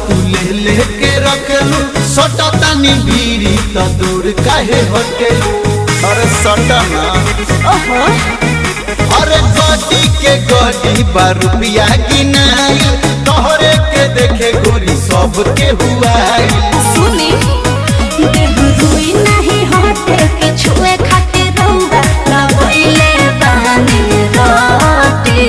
तू ले ले के रखलू सटा तानी बीरी त दूर काहे हटेलू अरे सटा ना ओहो अरे गोटी के गोटी बा रुपया गिनाई तोहरे के देखे गोरी सब के हुआई सुनी देह रुई नहीं होते के छुए खातिर रहुआ लगइले बानी रोटी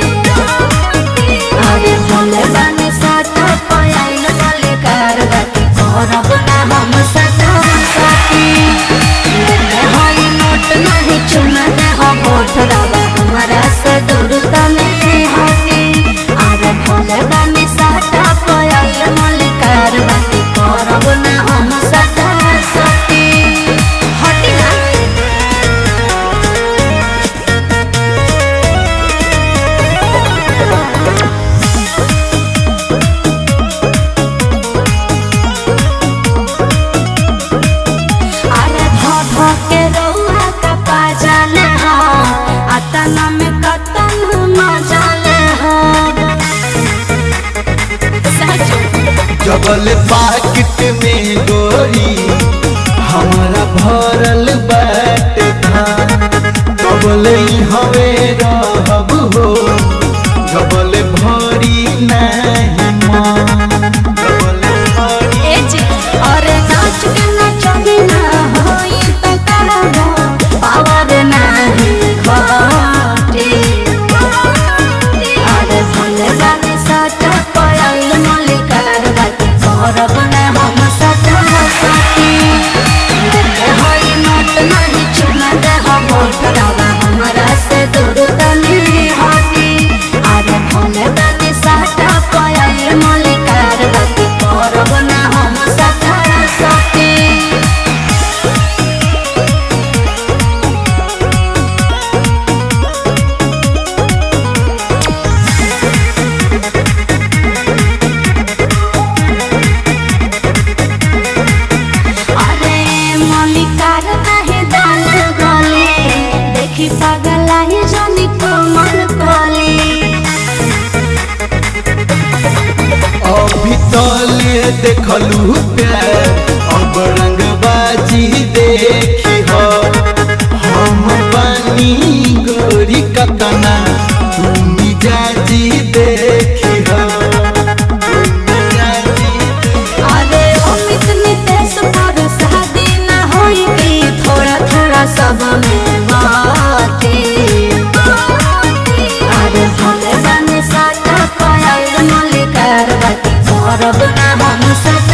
अरे भोले बानी साटा पयाइल वाले कारवाती करब ना हम साटा साथी लेते हई नोट नहीं चुना दे हो होठ रवा हमारा से दूर तने हटी अरे भोले बानी साटा पयाइल वाले कारवाती करब ना हम साटा साथी हटी ना अरे ध ध के रउआ का पाजाले हो अतन में कतन मजाले हो सच जबल पाकिट में गोरी हमारा भरल बाट था जबल हवे रहब हो जबल भरी नहीं माँ जबल भरी ए जी अरे नाच के नचनी ना होई त करबो पावर नाही घटी अरे भले गाने साथ पयाइल मलिकार बाती करब ना हम साथ साथी देखे होई नोट नहीं चुना दे हम होठ डाला हमरा से दूर तनी हटी अरे भले गाने साथ पयाइल मलिकार बाती करब ना हम साथ साथी अरे मलिकार नाही दाल गले देखि पागल आहे जनी कोमल कले अभी तले देखलू प्यार अब रंगबाजी देखी हो हम बानी गोरी कतना तुम मिजाजी देखी हो तुम मिजाजी अरे अमित नितेश पर शादी ना होई कि थोड़ा थोड़ा सब में बाती अरे भले बने साथ पायल मलिकार बाती करब ना हम साथ